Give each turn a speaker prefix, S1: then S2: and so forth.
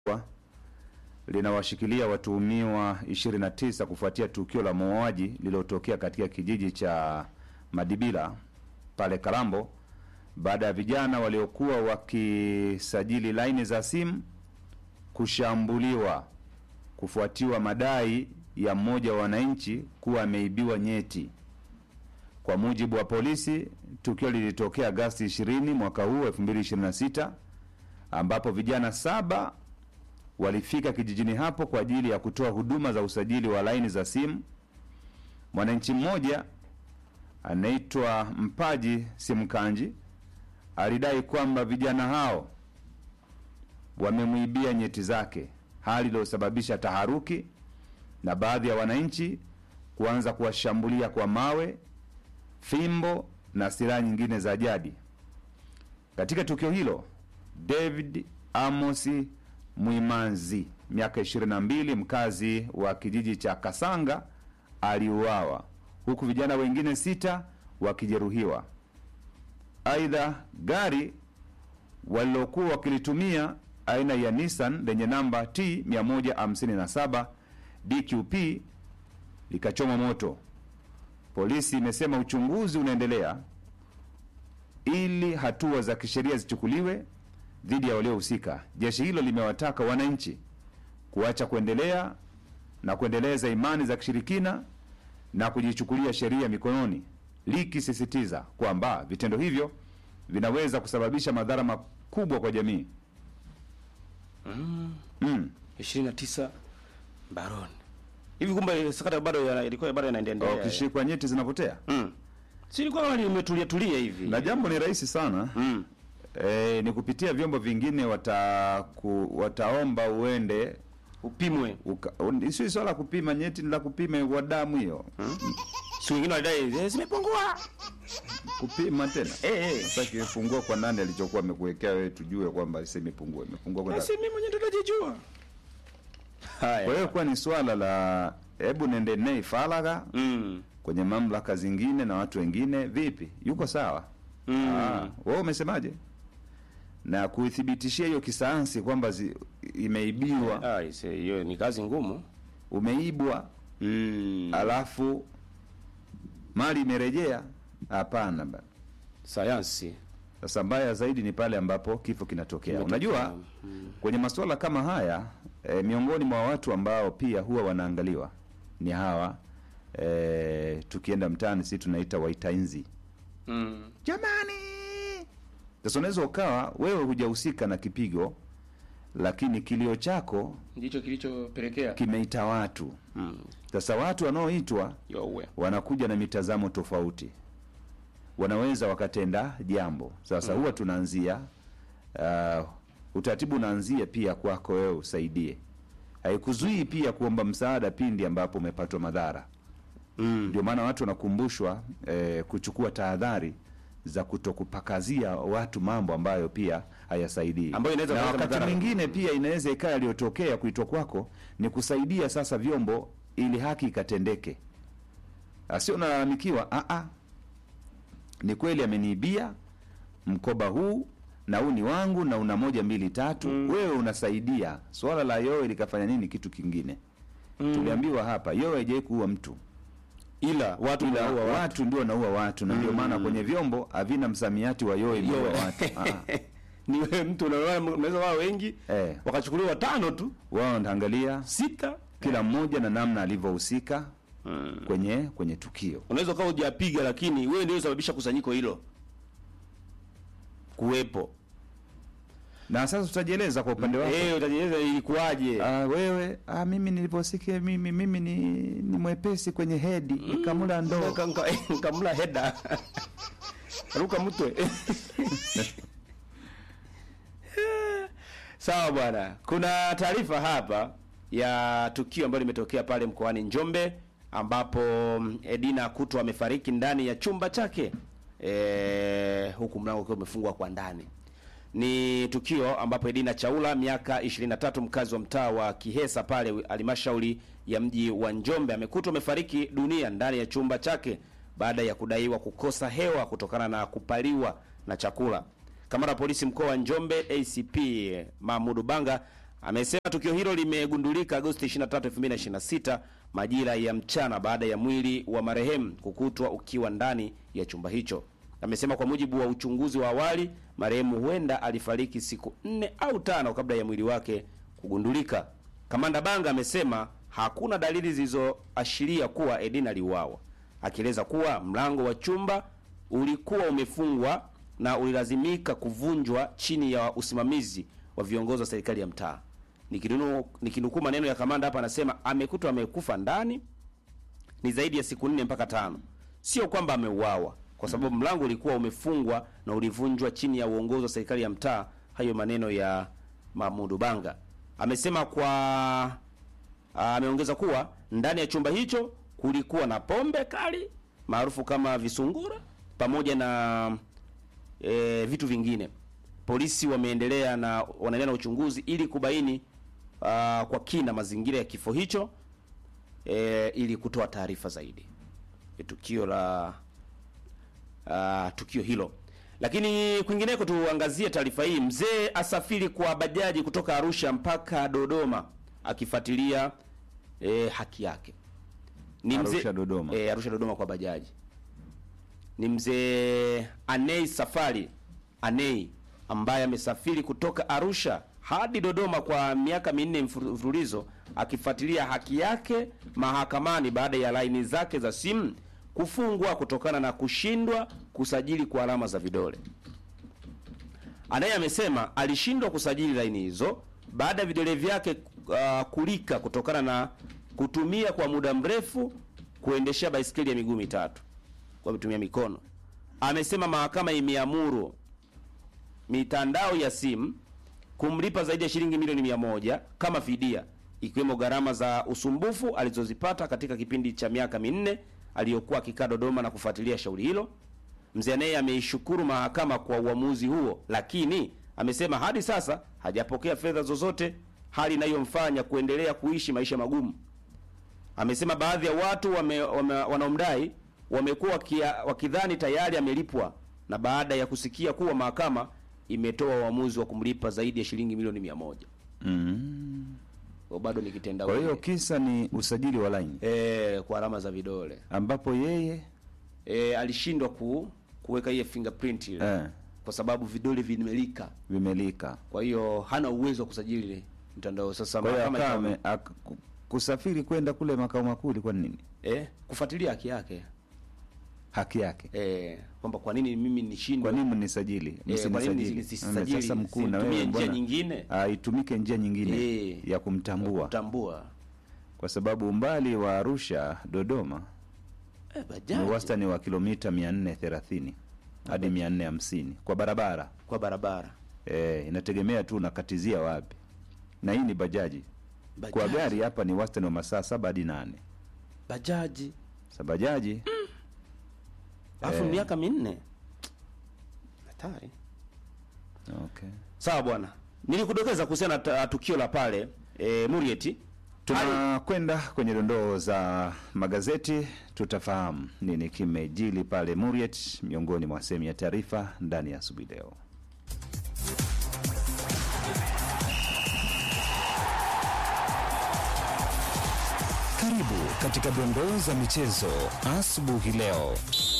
S1: linawashikilia watuhumiwa 29 kufuatia tukio la mauaji lililotokea katika kijiji cha Madibila pale Kalambo baada ya vijana waliokuwa wakisajili laini za simu kushambuliwa kufuatiwa madai ya mmoja wa wananchi kuwa ameibiwa nyeti. Kwa mujibu wa polisi, tukio lilitokea Agasti 20 mwaka huu 2026 ambapo vijana saba walifika kijijini hapo kwa ajili ya kutoa huduma za usajili wa laini za simu. Mwananchi mmoja anaitwa Mpaji Simkanji alidai kwamba vijana hao wamemwibia nyeti zake, hali iliyosababisha taharuki na baadhi ya wananchi kuanza kuwashambulia kwa mawe, fimbo na silaha nyingine za jadi. Katika tukio hilo, David Amosi Mwimanzi, miaka 22, mkazi wa kijiji cha Kasanga, aliuawa huku vijana wengine sita wakijeruhiwa. Aidha, gari walilokuwa wakilitumia aina ya Nissan lenye namba T 157 DQP likachomwa moto. Polisi imesema uchunguzi unaendelea ili hatua za kisheria zichukuliwe dhidi ya waliohusika. Jeshi hilo limewataka wananchi kuacha kuendelea na kuendeleza imani za kishirikina na kujichukulia sheria mikononi, likisisitiza kwamba vitendo hivyo vinaweza kusababisha madhara makubwa kwa jamii. Mm.
S2: 29 baroni. Hivi kumbe sakata bado ya- ilikuwa bado inaendelea.
S1: Ukishikwa nyeti zinapotea,
S2: Mm. Si ilikuwa kama limetulia tulia hivi.
S1: na jambo ni rahisi sana
S2: Mm.
S1: e, ni kupitia vyombo vingine wata ku, wataomba uende
S2: Upimwe.
S1: uka- un- sio swala la kupima nyeti, ni la kupima wa damu hiyo
S2: Si wengine walidai "Eh, zimepungua.
S1: kupima tena
S2: Eh eh.
S1: sasa kifungua kwa nani alichokuwa amekuwekea wewe, tujue kwamba sasa imepungua imepungua kwa
S2: Basi mimi mwenyewe ndo najijua. Haya.
S1: Kwa hiyo kuwa ni swala la hebu nende nei faragha
S2: Mm.
S1: kwenye mamlaka zingine na watu wengine, vipi, yuko sawa?
S2: Mm.
S1: Ah, wewe umesemaje? Na kuithibitishia hiyo kisayansi kwamba zi- imeibiwa,
S2: Ah, ise hiyo ni kazi ngumu.
S1: umeibwa,
S2: Mm.
S1: alafu mali imerejea, hapana bana.
S2: Sayansi.
S1: Sasa mbaya zaidi ni pale ambapo kifo kinatokea.
S2: Kimetokea.
S1: Unajua, kwenye masuala kama haya e, miongoni mwa watu ambao pia huwa wanaangaliwa ni hawa e, tukienda mtaani si tunaita waitainzi
S2: Mm.
S1: jamani. Sasa unaweza ukawa wewe hujahusika na kipigo, lakini kilio chako
S2: Ndicho kilichopelekea.
S1: kimeita watu.
S2: Mm.
S1: Sasa watu wanaoitwa
S2: Yowe.
S1: wanakuja na mitazamo tofauti, wanaweza wakatenda jambo. Sasa huwa tunaanzia uh, utaratibu unaanzia pia kwako wewe usaidie, haikuzuii pia kuomba msaada pindi ambapo umepatwa madhara.
S2: Mm.
S1: Ndio maana watu wanakumbushwa eh, kuchukua tahadhari za kutokupakazia watu mambo ambayo pia hayasaidii,
S2: Ambayo inaweza
S1: na
S2: kuleta
S1: wakati
S2: madhara.
S1: mwingine pia inaweza ikawa yaliyotokea kuitwa kwako ni kusaidia sasa vyombo ili haki ikatendeke, asio nalalamikiwa. "Ah, ah, ni kweli ameniibia mkoba huu na huu ni wangu na una moja mbili tatu, wewe unasaidia. Swala la yowe likafanya nini kitu kingine? Tuliambiwa hapa yowe haijawai kuua mtu
S2: Ila watu
S1: ila
S2: wanaua
S1: watu,
S2: watu.
S1: ndio wanaua watu na ndio maana kwenye vyombo havina msamiati wa yowe imeua
S2: Yowe.
S1: watu. Ah,
S2: Ni wewe mtu unaona unaweza wao wengi
S1: eh,
S2: wakachukuliwa watano tu,
S1: wao wanaangalia
S2: sita.
S1: kila mmoja na namna alivyohusika
S2: Mm.
S1: kwenye kwenye tukio.
S2: Unaweza ukawa hujapiga lakini wewe ndio usababisha kusanyiko hilo kuwepo.
S1: Na sasa tutajieleza kwa upande wako.
S2: Eh, utajieleza ilikuwaje?
S1: Ah, wewe ah, mimi niliposikia mimi mimi ni, ni mwepesi kwenye hedi nikamula ndoo.
S2: Nka- nka- Nkamla heda ruka mtwe. Sawa bwana, kuna taarifa hapa ya tukio ambalo limetokea pale mkoani Njombe ambapo mm, Edina Kuto amefariki ndani ya chumba chake e, huku mlango ukiwa umefungwa kwa ndani. Ni tukio ambapo Edina Chaula miaka 23 mkazi wa mtaa wa Kihesa pale halmashauri ya mji wa Njombe amekutwa amefariki dunia ndani ya chumba chake baada ya kudaiwa kukosa hewa kutokana na kupaliwa na chakula. Kamanda wa polisi mkoa wa Njombe ACP Mahmudu Banga Amesema tukio hilo limegundulika Agosti 23, 2026 majira ya mchana baada ya mwili wa marehemu kukutwa ukiwa ndani ya chumba hicho. Amesema kwa mujibu wa uchunguzi wa awali, marehemu huenda alifariki siku nne au tano kabla ya mwili wake kugundulika. Kamanda Banga amesema hakuna dalili zilizoashiria kuwa Edina aliuawa, akieleza kuwa mlango wa chumba ulikuwa umefungwa na ulilazimika kuvunjwa chini ya usimamizi wa viongozi wa serikali ya mtaa. Nikinunu- Nikinukuu maneno ya kamanda hapa, anasema amekutwa amekufa ndani ni zaidi ya siku nne mpaka tano, sio kwamba ameuawa, kwa sababu mlango ulikuwa umefungwa na ulivunjwa chini ya uongozi wa serikali ya mtaa. Hayo maneno ya Mahmudu Banga. Amesema kwa Ah, ameongeza kuwa ndani ya chumba hicho kulikuwa na pombe kali maarufu kama visungura pamoja na e, vitu vingine. Polisi wameendelea na wanaendelea na uchunguzi ili kubaini ah, kwa kina mazingira ya kifo hicho e, ili kutoa taarifa zaidi ya tukio la ah, tukio hilo. Lakini kwingineko, tuangazie taarifa hii. Mzee asafiri kwa bajaji kutoka Arusha mpaka Dodoma akifuatilia e, haki yake. Ni
S1: Arusha, Dodoma.
S2: E, Arusha Dodoma kwa bajaji. Ni mzee Anei Safari Anei ambaye amesafiri kutoka Arusha hadi Dodoma kwa miaka minne mfuru- mfululizo akifuatilia haki yake mahakamani baada ya laini zake za simu kufungwa kutokana na kushindwa kusajili kwa alama za vidole. Anaye amesema alishindwa kusajili laini hizo baada ya vidole vyake uh, kulika kutokana na kutumia kwa muda mrefu kuendeshea baisikeli ya miguu mitatu kwa kutumia mikono. Amesema mahakama imeamuru mitandao ya simu kumlipa zaidi ya shilingi milioni mia moja kama fidia, ikiwemo gharama za usumbufu alizozipata katika kipindi cha miaka minne aliyokuwa akikaa Dodoma na kufuatilia shauri hilo. Mzee naye ameishukuru mahakama kwa uamuzi huo, lakini amesema hadi sasa hajapokea fedha zozote, hali inayomfanya kuendelea kuishi maisha magumu. Amesema baadhi ya watu wame, wame, wanaomdai wamekuwa wakia- wakidhani tayari amelipwa, na baada ya kusikia kuwa mahakama imetoa uamuzi wa kumlipa zaidi ya shilingi milioni mia moja
S1: Mm.
S2: Kwa bado ni kitenda
S1: Kwa hiyo kisa ni usajili wa laini
S2: eh, kwa alama za vidole
S1: ambapo yeye
S2: eh, alishindwa ku, kuweka hiyo fingerprint ile
S1: eh,
S2: kwa sababu vidole vimelika,
S1: vimelika.
S2: kwa hiyo hana uwezo wa kusajili mtandao. Sasa
S1: Kwa hiyo
S2: mahakama
S1: akawa
S2: ikawa-
S1: ame- ak- ku- kusafiri kwenda kule makao makuu ilikuwa ni nini?
S2: eh, kufuatilia haki yake
S1: Haki yake.
S2: eh, kwamba kwa nini mimi nishindwe
S1: Kwa nini mnisajili?
S2: Eh, kwa nini
S1: Msinisajili.
S2: nisisajili?
S1: Sasa mkuu na
S2: Situmie
S1: wewe
S2: njia
S1: mbona
S2: nyingine?
S1: Ah, itumike njia nyingine
S2: Eh.
S1: ya kumtambua
S2: kutambua
S1: kwa sababu umbali wa Arusha Dodoma
S2: eh,
S1: ni
S2: bajaji
S1: wastani wa kilomita 430 hadi 450 kwa barabara.
S2: kwa barabara
S1: Eh, inategemea tu unakatizia wapi, na hii ni bajaji.
S2: bajaji,
S1: Kwa gari hapa ni wastani wa masaa saba hadi nane.
S2: bajaji
S1: Sa bajaji
S2: alafu
S1: Eh.
S2: miaka minne hatari.
S1: okay.
S2: Sawa bwana, nilikudokeza kuhusiana na ta- tukio la pale e, Murieti. Hali-
S1: Tunakwenda kwenye dondoo za magazeti, tutafahamu nini kimejili pale Muriet, miongoni mwa sehemu ya taarifa ndani ya asubuhi leo.
S3: Karibu katika dondoo za michezo asubuhi leo.